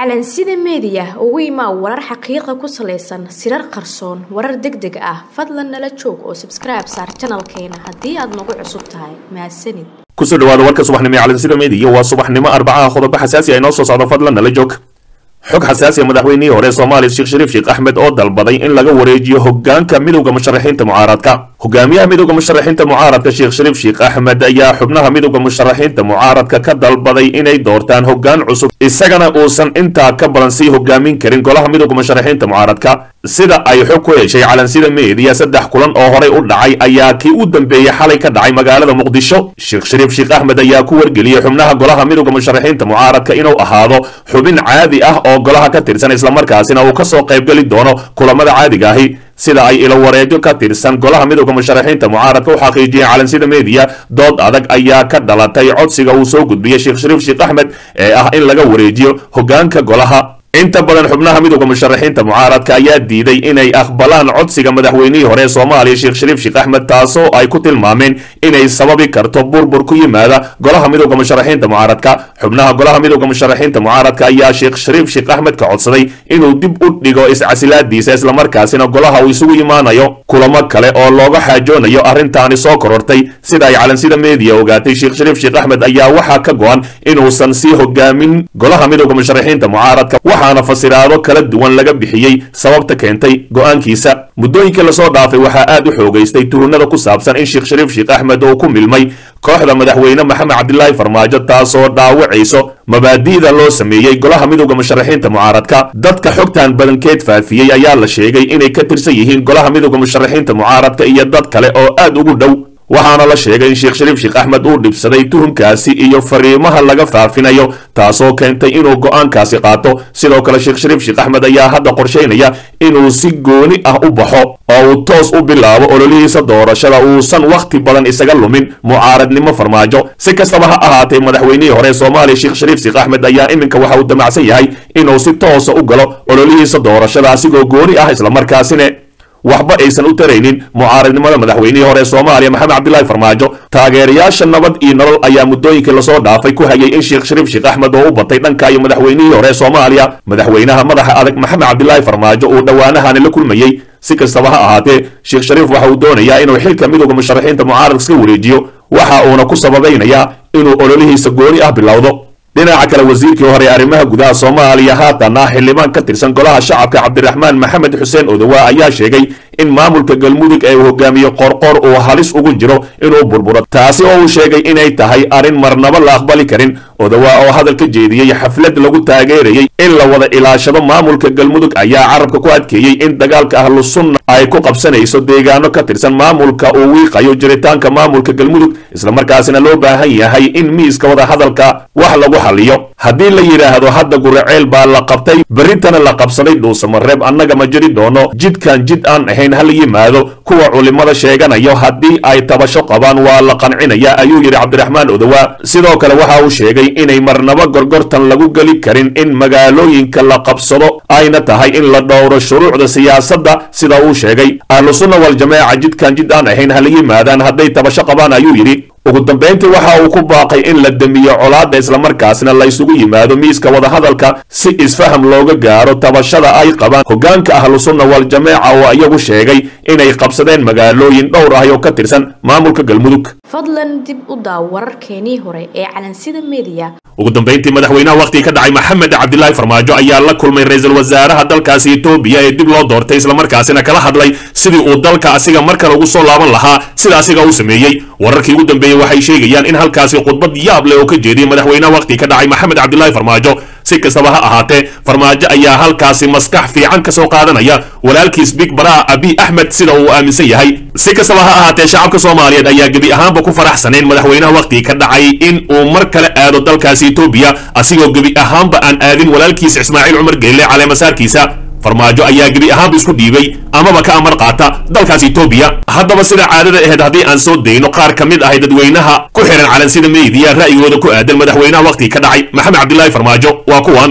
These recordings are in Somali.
calansida meediya ugu imaa warar xaqiiqa ku salaysan sirar qarsoon warar deg deg ah fadlan nala joog oo sabskribe saar janalkeena haddii aad nagu cusub tahay mahadsanid kusoo dhawaada warka subaxnimo ee calansida meediya waa subaxnimo arbacaha qodobo xasaasi ah inoo soo socdo fadlan nala joog xog xasaasiya madaxweynihii hore soomaaliya sheekh shariif sheekh axmed oo dalbaday in laga wareejiyo hogaanka midowda musharaxiinta mucaaradka hogaamiyaha midowda musharaxiinta mucaaradka sheekh shariif sheekh axmed ayaa xubnaha midowda musharaxiinta mucaaradka ka dalbaday inay doortaan hogaan cusub isagana uusan intaa ka badan sii hogaamin karin golaha midowda musharaxiinta mucaaradka sida ay xog ku heshay calansida meediya saddex kulan oo horey u dhacay ayaa kii u dambeeyey xalay ka dhacay magaalada muqdisho sheekh shariif sheekh axmed ayaa ku wargeliyey xubnaha golaha midowda musharaxiinta mucaaradka inuu ahaado xubin caadi ah oo golaha ka tirsan islamarkaasina uu kasoo qaybgeli doono kulamada caadiga ahi sida ay ilo wareegyo ka tirsan golaha midowda musharaxiinta mucaaradka u xaqiijiyeen calansida meediya dood adag ayaa ka dhalatay codsiga uu soo gudbiyey sheekh shariif sheekh axmed ee ah in laga wareejiyo hogaanka golaha inta badan xubnaha midowda musharaxiinta mucaaradka ayaa diiday inay aqbalaan codsiga madaxweynihii hore ee soomaaliya sheekh shariif sheekh axmed taasoo ay ku tilmaameen inay sababi karto burbur ku yimaada golaha midowda musharaxiinta mucaaradka xubnaha golaha midowda musharaxiinta mucaaradka ayaa sheekh shariif sheekh axmed ka codsaday inuu dib u dhigo iscasilaadiisa islamarkaasina golaha uu isugu imaanayo kulamo kale oo looga xaajoonayo arrintaani soo korortay sida ay calansida meediya ogaatay sheekh shariif sheekh axmed ayaa waxaa ka go-an inuusan sii hogaamin golaha midowda musharaxiinta mucaaradka waxaana fasiraado kala duwan laga bixiyey sababta keentay go-aankiisa muddooyinkii lasoo dhaafay waxaa aad u xoogaystay tuhunada ku saabsan in sheekh shariif sheekh axmed uu ku milmay kooxda madaxweyne maxamed cabdilaahi farmaajo taasoo dhaawacayso mabaadi'da loo sameeyey golaha midowda musharaxiinta mucaaradka dadka xogtan badankeed faafiyey ayaa la sheegay inay ka tirsan yihiin golaha midowda musharaxiinta mucaaradka iyo dad kale oo aad ugu dhow waxaana la sheegay in sheekh shariif sheekh axmed uu dhibsaday tuhunkaasi iyo fariimaha laga faafinayo taasoo keentay inuu go-aankaasi qaato sidoo kale sheekh shariif sheekh axmed ayaa hadda qorshaynaya inuu si gooni ah u baxo oo uu toos u bilaabo ololihiisa doorashada uusan wakhti badan isaga lumin mucaaradnimo farmaajo si kastaba ha ahaatee madaxweynihii hore ee soomaaliya sheekh shariif sheekh axmed ayaa iminka waxa uu damacsan yahay inuu si toosa u galo ololihiisa doorashada asigoo gooni ah islamarkaasina waxba aysan u taraynin mucaaradnimada madaxweynihii hore ee soomaaliya maxamed cabdilaahi farmaajo taageerayaasha nabad iyo nolol ayaa muddooyinkii lasoo dhaafay ku hayay in sheekh shariif sheekh axmed oo u batay dhanka iyo madaxweynihii hore ee soomaaliya madaxweynaha madaxa adag maxamed cabdilaahi farmaajo uu dhowaanahani la kulmayey si kastaba ha ahaatee sheekh shariif waxa uu doonayaa inuu xilka midowda musharaxiinta mucaaradka iska wareejiyo waxa uuna ku sababaynayaa inuu ololihiisa gooni ah bilowdo dhinaca kale wasiirkii hore arrimaha gudaha soomaaliya haatana xildhibaan ka tirsan golaha shacabka cabdiraxmaan maxamed xuseen odowa ayaa sheegay in maamulka galmudug ee uu hogaamiye qorqor uu halis ugu jiro inuu burburo taasi oo uu sheegay inay tahay arrin marnaba la aqbali karin odowa oo hadal ka jeediyey xaflad lagu taageerayey in la wada ilaashado maamulka galmudug ayaa carabka ku adkeeyey in dagaalka ahlu sunna ay ku qabsanayso deegaano ka tirsan maamulka uu wiiqayo jiritaanka maamulka galmudug islamarkaasina loo baahan yahay in miiska wada hadalka wax lagu xaliyo haddii la yidhaahdo hadda guraceel baa la qabtay berritana la qabsaday dhuusamareeb annaga ma jiri doono jidkan jid aan ahayn hala yimaado kuwa culimada sheeganayo haddii ay tabasho qabaan waa la qancinaya ayuu yidhi cabdiraxmaan odowa sidoo kale waxa uu sheegay inay marnaba gorgortan lagu geli karin in magaalooyinka la qabsado ayna tahay in la dhowro shuruucda siyaasadda sida uu sheegay ahlu sunna waljamaaca jidkan jid aan ahayn hala yimaadaan hadday tabasho qabaan ayuu yidhi ugu dambayntii waxa uu ku baaqay in la demiyo colaadda islamarkaasna la isugu yimaado miiska wadahadalka si isfaham looga gaaro tabashada ay qabaan hogaanka ahlu sunna waljamaaca oo iyagu sheegay inay qabsadeen magaalooyin dhowr ah oo ka tirsan maamulka galmudug fadlan dib u daaw wararkeenii hore ee calansida meediya ugu dambayntii madaxweynaha wakhtiga ka dhacay maxamed cabdilaahi farmaajo ayaa la kulmay ra-iisul wasaaraha dalkaasi etoobiya ee dib loo doortay islamarkaasina kala hadlay sidii uu dalka asiga markale ugu soo laaban lahaa sida asiga uu sameeyey wararkii ugu dambeeyey waxay sheegayaan in halkaasi khudbad yaab leh oo ka jeediyey madaxweynaha wakhtiga ka dhacay maxamed cabdilaahi farmaajo si kastaba ha ahaatee farmaajo ayaa halkaasi maskax fiican ka soo qaadanaya walaalkiis big baraa abi axmed sida uu aaminsan yahay si kastaba ha ahaatee shacabka soomaaliyeed ayaa gebi ahaanba ku faraxsanayn madaxweynaha wakhtiga ka dhacay in uu mar kale aado dalkaasi etoobiya asigoo gebi ahaanba aan aadin walaalkiis ismaaciil cumar geelle caleemasaarkiisa farmaajo ayaa gebi ahaanba isku dhiibay amaba ka amar qaata dalkaas etoobiya haddaba sida caadada ahayd haddii aan soo dayno qaar ka mid ahay dadweynaha ku xihan calansida meediya ra'yigooda ku aadan madaxweynaha wakhtiga ka dhacay maxamed cabdilaahi farmaajo waa kuwan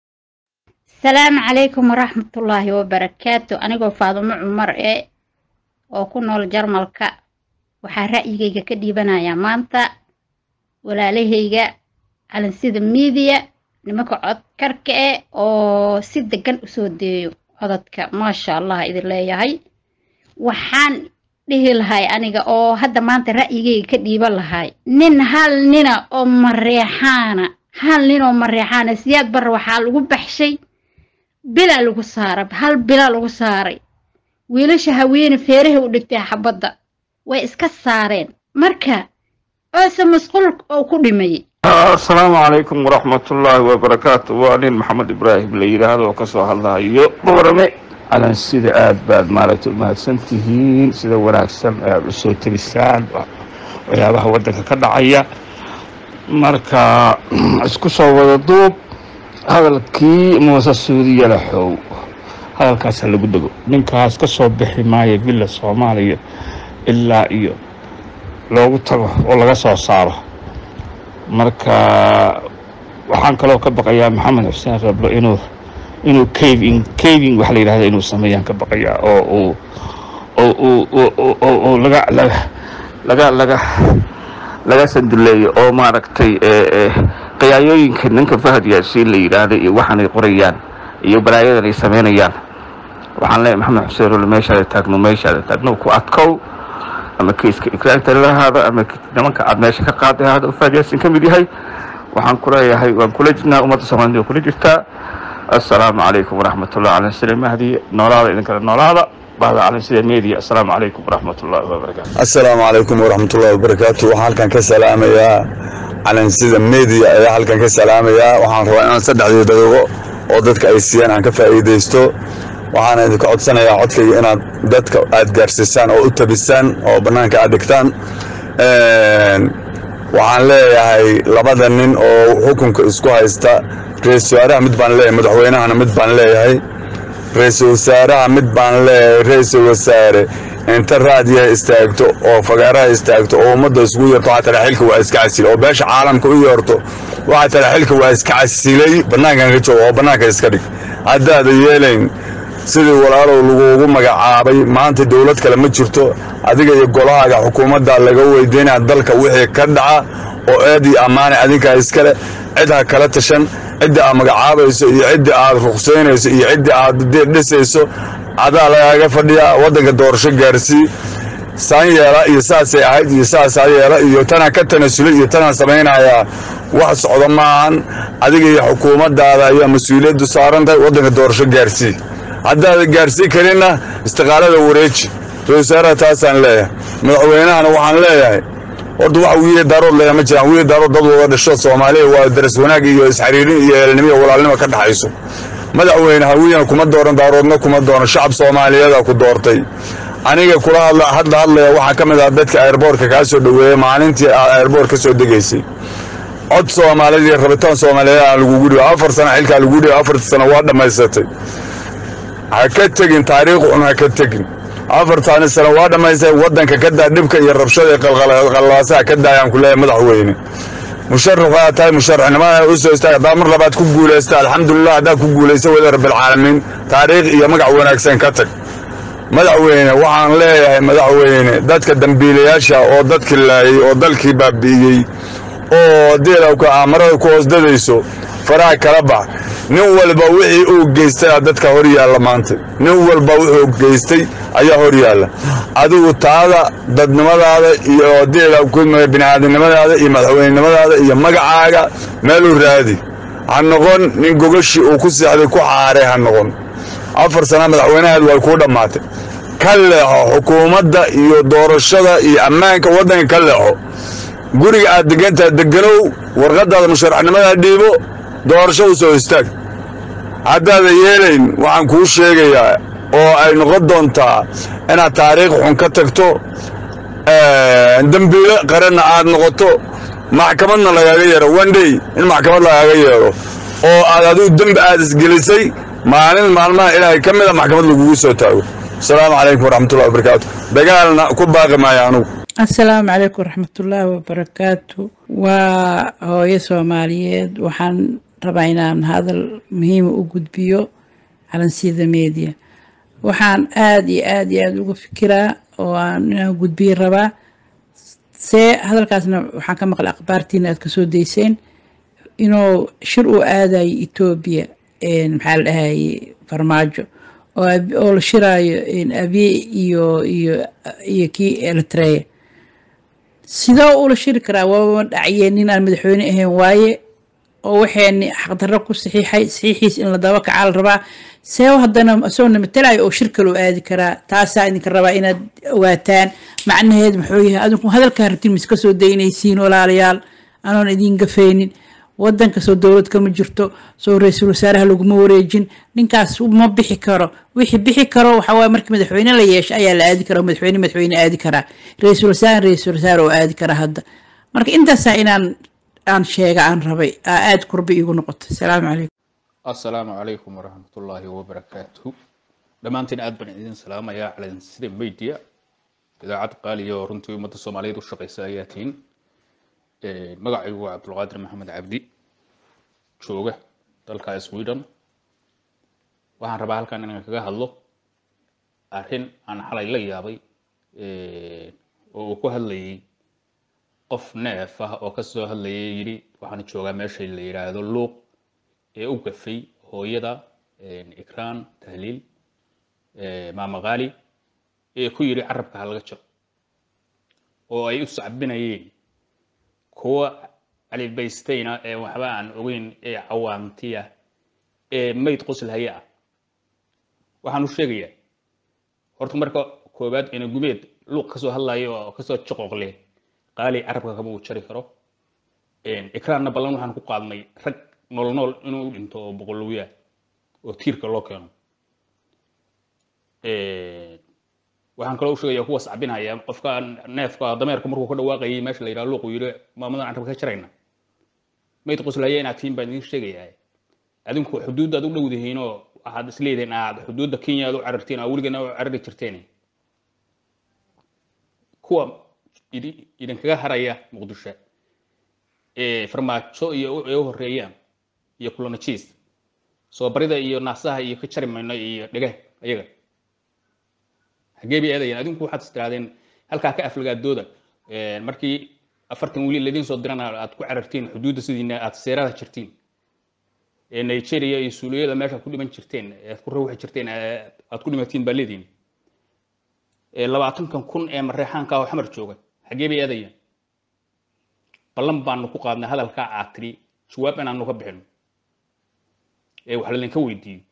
asalaamu calaykum waraxmatullaahi wabarakaatu anigoo faadumo cumar ee oo ku nool jarmalka waxaa ra'yigayga ka dhiibanayaa maanta walaalahayga calansida miidiya nimanka codkarka eh oo si degan usoo deeyo codadka maasha allah idin leeyahay waxaan dhihi lahay aniga oo hadda maanta ra'yigayga ka dhiiban lahay nin hal nina oo mareexaana hal nin oo mareexaana siyaad barre waxaa lagu baxshay bilaa lagu saaray hal bilaa lagu saaray wiilasha haweene feeraha u dhigtay xabadda way iska saareen marka oose masquul oo ku dhimayay asalaamu calaykum waraxmatullaahi wabarakaatu waa nin maxamed ibraahim la yidhaahdo oo kasoo hadlahayo boorame alan sida aad baad maaragtay umahadsan tihiin sida wanaagsan aad u soo tegisaan waxyaabaha waddanka ka dhacaya marka isku soo wada duub hadalkii muuse suudiya laxow hadalkaasa lagu dego ninkaas ka soo bixi maayo villa soomaaliya ilaa iyo loogu tago oo laga soo saaro marka waxaan kaloo ka baqayaa maxamed xuseen rablo inuu inuu caving caving waxa la yidhahda inuu sameeyaan ka baqayaa oo uu oo uu oo uu laga laga laga laga laga sanduleeyo oo maaragtay qiyaayooyinka ninka fahad yaasiin la yidhaahda iyo waxaanay qorayaan iyo balaayadan ay samaynayaan waxaan leeyahay maxamed xuseen rablo meeshaada taagno meeshaada taagno ku adkow ama kiiska ikraagta lahaada ama nimanka aad meesha ka qaaday ahaada oo fahad yaasiin ka mid yahay waxaan ku leeyahay waan kula jirnaa ummadda soomaalida waa kula jirtaa assalaamu calaykum waraxmatullahi cala sida mahdi noolaada idinkale noolaada bahda cala sida media assalaamu calaykum waraxmatullahi wabarakaatu assalaamu calaykum waraxmatullahi wabarakaatu waxaan halkan ka salaamayaa calansida media ayaa halkan ka salaamayaa waxaan rabaa inaan saddexdii daqiiqo oo dadka ay siiyaan aan ka faa'iidaysto waxaana idinka codsanayaa codkayga inaad dadka aad gaarsiisaan oo u tabisaan oo bannaanka aad dhigtaan waxaan leeyahay labada nin oo xukunka isku haysta ra-iisul wasaaraha mid baan leeyahay madaxweynahana mid baan leeyahay ra-iisul wasaaraha mid baan leeyahay ra-iisul wasaare inta raadiyaha istaagto oo fagaaraha istaagto oo ummadda isugu yeerto waxaa tala xilka waa iska casilay oo beesha caalamka u yeerto waxaa tala xilka waa iska casilay bannaankan ka jooga oo bannaanka iska dhig haddaada yeelayn sidii walaalow laguugu magacaabay maanta dowlad kale ma jirto adiga iyo golahaaga xukuumadda laga weydiinaya dalka wixii ka dhaca oo eed iyo ammaane adinkaa iskale cid ha kala tashan cidda aad magacaabayso iyo cidda aad ruqsaynayso iyo cidda aad dhisayso adaa lagaaga fadhiyaa waddanka doorasho gaarsii saan yeela iyo saasay ahayd iyo saasaa yeela iyo tanaa ka tanasulay iyo tanaa samaynayaa wax socdo maahan adiga iyo xukuumaddaada ayaa mas-uuliyaddu saaran tahay waddanka doorasho gaarsii haddaada gaarsii karinna istiqaalada wareeji ra-isul wasaaraha taasaan leeyahay madaxweynahana waxaan leeyahay horta wax wiiya daarood leeyahay ma jiraan wiiya daarood dad wada dhasho soomaaliya waa daras wanaag iyo isxariirin iyo eelnimo iyo walaalnimo ka dhaxayso madaxweyne hawiyana kuma dooran daaroodna kuma dooran shacab soomaaliyeeda ku doortay aniga kula hadla hadla hadlaya waxaa ka mid ah dadka airboortka kaa soo dhoweeya maalintii aad airboort ka soo degaysay cod soomaaliyeed iyo rabitaan soomaaliyeed aan lagugu dhibo afar sano xilkaa lagu dhibo afartii sano waa dhammaysatay ha ka tegin taariikh xun ha ka tegin afartaani sano waa dhammaystay waddanka ka daa dhibka iyo rabshada iyo qalqalaasaha ka daayaan ku leeyahay madaxweyne musharax waa tahay musharaxnimada u soo istaag haddaa mar labaad ku guulaysta alxamdulilah haddaa ku guulaysta wada rabbilcaalamiin taariikh iyo magac wanaagsan ka tag madaxweyne waxaan leeyahay madaxweyne dadka dambiilayaasha oo dadkii laayay oo dalkii baabi'iyey oo deelawka amarada ku hoosdadayso faraha kala bax nin walba wixii uu geystay dadka hor yaalla maanta nin walba wuxuu geystay ayaa hor yaalla adigu taada dadnimadaada iyo deelawka bini'aadamnimadaada iyo madaxweynenimadaada iyo magacaaga meeluu raadi ha noqon nin gogashii uu ku seexday ku xaaray ha noqon afar sana madaxweynaheed way kuu dhammaatay ka leexo xukuumadda iyo doorashada iyo ammaanka waddanka ka leexo guriga aad degantaha deganow warqadaada musharaxnimada dhiibo doorasho u soo istaag haddaada yeelayn waxaan kuu sheegayaa oo ay noqon doontaa inaad taariikh xun ka tagto dembiile qaranna aad noqoto maxkamadna lagaaga yeero wandhey in maxkamad lagaaga yeero oo aad adigu dembi aad isgelisay maalin maalmaha ilaahay ka mida maxkamad lagugu soo taago asalaamu calaykum waraxmatullahi wabarakaatu dagaalna ku baaqi maayo anugu asalaamu calaykum waraxmatullaahi wabarakaatu waa hooyo soomaaliyeed waxaan rabaa inaan hadal muhiima u gudbiyo calansida media waxaan aada iyo aada iyo aada uga fikiraa oo aan inaan gudbiyo rabaa see hadalkaasna waxaan ka maqlay akhbaartiina aad kasoo dayseen inuu shir uu aadayo etoobiya maxaa la dhahaye farmaajo oo ab- oo la shiraayo abiye iyo iyo iyo kii eritrea sidoo ula shiri karaa waaba dhacyeen nin aan madaxweyne ahayn waaye oo waxayni xaqdarro ku saxiixay saxiixiis in la daba kacaa la rabaa seebo haddana isagoona matalayo oo shir kale u aadi karaa taasaa idinka rabaa inaad ogaataan macnaheed muxuu yahay adinku hadalkaa rabtin mis kasoo daynaysiin walaalayaal anoon idiin gafaynin wadanka soo dowlad kama jirto soo ra-iisul wasaaraha laguma wareejin ninkaas ma bixi karo wixii bixi karo waxaa waaye markii madaxweyne la yeesho ayaa la aadi karaa madaxweyne madaxweyne aadi karaa ra-iisul wasaare ra-iisul wasaare oo aadi karaa hadda marka intaasaa inaan aan sheega aan rabay aa aada kurba iigu noqoto asalaamu calaykum asalaamu calaykum waraxmatullaahi wabarakaatuhu dhammaantiin aad baan idin salaamayaa calansida media idaacad qaaliya oo runtii ummadda soomaaliyeed u shaqeysa ayaa tihiin magacaygu waa cabdulqaadir maxamed cabdi jooga dalka sweden waxaan rabaa halkan inaan kaga hadlo arrin aan xalay la yaabay oo uu ku hadlayay qof neef ah oo kasoo hadlayay yidhi waxaan joogaa meesha la yidhaahdo luuq ee u gafay hooyada ikraan tahliil maama qaali ee ku yidhi carabka ha laga jiro oo ay u sacbinayeen kuwa calibaystayna ee waxba aan ogeyn ee cawaantiya ee mayd qoslhaya ah waxaan u sheegayaa horta marka koowaad ina gumeed luuq kasoo hadlayo oo kasoo joqoqle qaali carabka kama uu jari karo ikraanna ballan waxaan ku qaadnay rag nool nool inuu u dhinto oo boqolowyaa oo tiirka loo keeno waxaan kaloo u sheegayaa kuwa sacbinaya qofka neefka dameerka markuu ka dhawaaqayay meesha la yidhaha luuq uu yidhi maamadan carabka ka jarayna mayd qoslaya inaad tihiin baan idiin sheegayaa adinku xuduuddaad u dhowdihiin oo waxaad isleedihiin aad xuduudda kenya aad u carartiin aa weligeena u carari jirteen kuwa idi- idinkaga haraya muqdisho ee farmaajo iyo ay u horeeyaan iyo kulanajiis soo barida iyo naasaha iyo ka jari mayno iyo dhege ayaga xagee bay aadayeen adinku waxaad is tirahdeen halkaa ka aflagaadooda markii afartan wili ladiin soo dirana aad ku carartiin xuduudda sidiina aad seerada jirtiin ee nigeria iyo suuliyada meesha ku dhiman jirteen aad ku rawxi jirteen aad ku dhimatiin baa leediin labaatankan kun ee mareexaanka oo xamar jooga xagee bay aadayeen ballan baanu ku qaadnay hadalkaa aad tiri jawaab inaanu ka bixino ee wax laydinka weydiiyo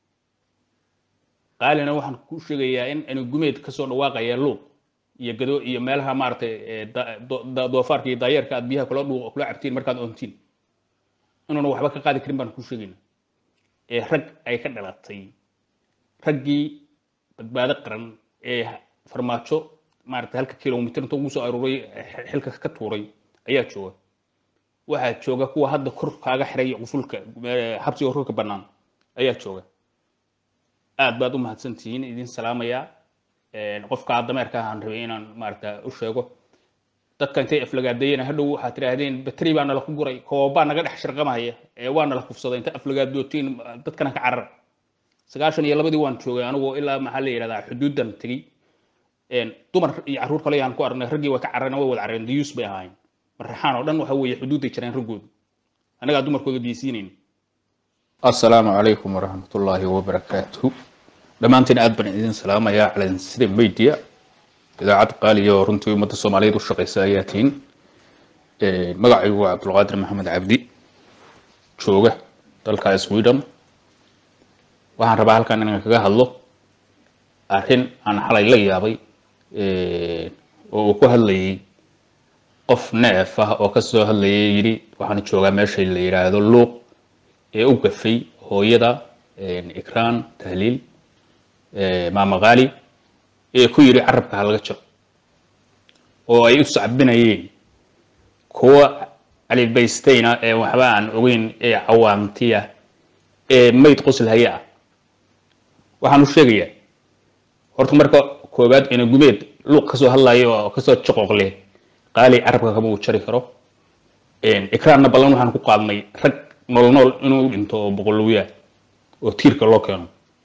qaalina waxaan ku sheegayaa in anu gumeed kasoo dhawaaqaya luuq iyo gado iyo meelaha maaragtay doofaarka iyo daayeerka aad biyaha kula dhuuq kula cabtiin markaad oontiin inuuna waxba ka qaadi karin baan ku sheegaynaa ee rag ay ka dhalatay raggii badbaado qaran ee farmaajo maaragtay halka kilomitir inta ugu soo aruuray xilka ka tuuray ayaa jooga waxaa jooga kuwa hadda kor kaaga xiray qufulka xabsiga horka bannaan ayaa jooga aad baad u mahadsantihiin idin salaamayaa qofka dameerka aan rabay inaan maaragta u sheego dadka intay aflagaadeeyeen hadhow waxaad tidhaahdeen bateri baa nala ku guray koobaa naga dhex shirqamaya ee waa nala kufsaday inta aflagaadootiin dadkana ka carar sagaashan iyo labadii waan joogay anigoo ilaa maxaa la yidhahdaa xuduudan tegey dumar iyo carruur kale yaan ku aragnay raggii way ka carareen way wada carareen diyuus bay ahaayeen marraxaan oo dhan waxa weeye xuduudday jireen raggoodu annagaa dumarkooda diysiinayn asalaamu calaykum waraxmatullaahi wabarakaatuhu dhammaantiin aad baan idin salaamayaa calansida media idaacad qaaliya oo runtii ummadda soomaaliyeed u shaqeysa ayaa tihiin magacaygu waa cabdulqaadir maxamed cabdi jooga dalka sweden waxaan rabaa halkan inaan kaga hadlo arrin aan xalay la yaabay oo uu ku hadlayay qof neef ah oo kasoo hadlayay yidhi waxaan joogaa meesha la yidhaahdo luuq ee u gafay hooyada ikraan tahliil maama qaali ee ku yidhi carabka ha laga jiro oo ay u sacbinayeen kuwa calibaystayna ee waxba aan ogeyn ee cawaantiya ee mayd qoslhaya ah waxaan u sheegayaa horta marka koowaad ina gumeed luuq kasoo hadlayo oo kasoo joqoqle qaali carabka kama uu jari karo ikraanna ballan waxaan ku qaadnay rag nool nool inuu u dhinto oo boqolowyaa oo tiirka loo keeno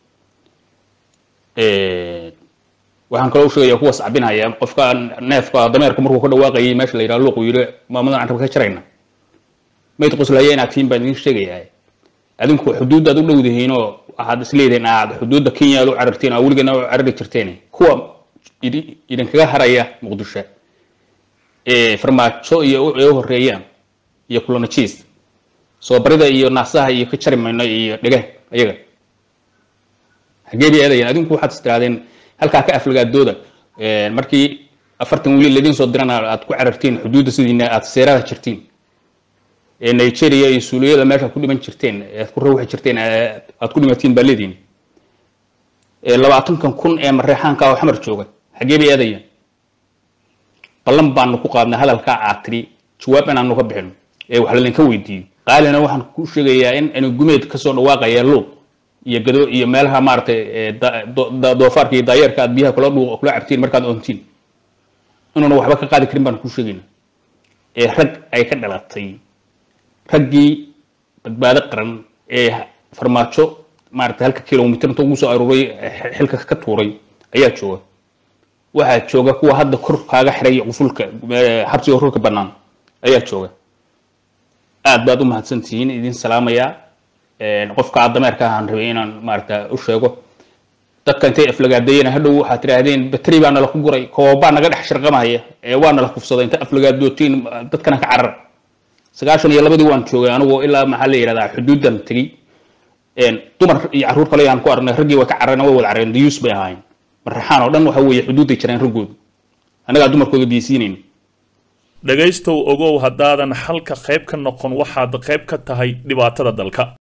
waxaan kaloo u sheegayaa kuwa sacbinaya qofka neefka dameerka markuu ka dhawaaqayay meesha la yidhaha luuq uu yidhi maamadan carabka ka jarayna mayd qoslaya inaad tihiin baan idin sheegayaa adinku xuduuddaad u dhowdihiinoo waxaad isleedihiin aad xuduudda kenya aad u carartiin oo weligeena u carari jirteen kuwa idi- idinkaga haraya muqdisho ee farmaajo iyo u- ay u horeeyaan iyo kulanajiis soo barida iyo naasaha iyo ka jari mayno iyo dhege ayaga hagee bay aadayaan adinku waxaad istiraadeen halkaa ka aflagaadooda markii afartan wiil laydin soo dirana aad ku carartiin xuduudda sidiina aad seerada jirtiin ee nigeria iyo suuliyada meesha ku dhiman jirteen aad ku rawxi jirteen ee aad ku dhimatiin baa leediin ee labaatankan kun ee mareexaanka oo xamar jooga xagee bay aadayaan ballan baanu ku qaadnay hadalkaa aad tidhi jawaab inaanu ka bixino ee wax laydinka weydiiyo qaalina waxaan ku sheegayaa in anu gumeed kasoo dhawaaqaya luuq iyo gado iyo meelaha maaragtay ee da- do- da- doofaarka iyo daayeerka aad biyaha kula dhuuq kula cabtiin markaad oontiin inuuna waxba ka qaadi karin baan ku sheegayna ee rag ay ka dhalatay raggii badbaado qaran ee farmaajo maaragtay halka kilomitir inta ugu soo aruuray eh, xilka ka tuuray ayaa jooga waxaa jooga kuwa hadda kor kaaga xiray qufulka eh, xabsiga rurka bannaan ayaa jooga aad baad u mahadsantihiin idin salaamayaa qofka dameerka ahaan rabay inaan maaragta u sheego dadka intay aflagaadeeyeen hadhow waxaad tidhaahdeen bateri baa nala ku guray koobaa naga dhex shirqamaya ee waa nala kufsaday inta aflagaadootiin dadkana ka carar sagaashan iyo labadii waan joogay anigu ilaa maxaa la yidhahdaa xuduudan tegey dumar iyo carruur kale aan ku aragnay raggii way ka carareen way wada carareen dayuus bay ahaayeen marraxaan oo dhan waxa weeye xuduuday jireen raggoodu annagaa dumarkooda diisiinayna dhegaystow ogow haddaadan xalka qayb ka noqon waxaad qayb ka tahay dhibaatada dalka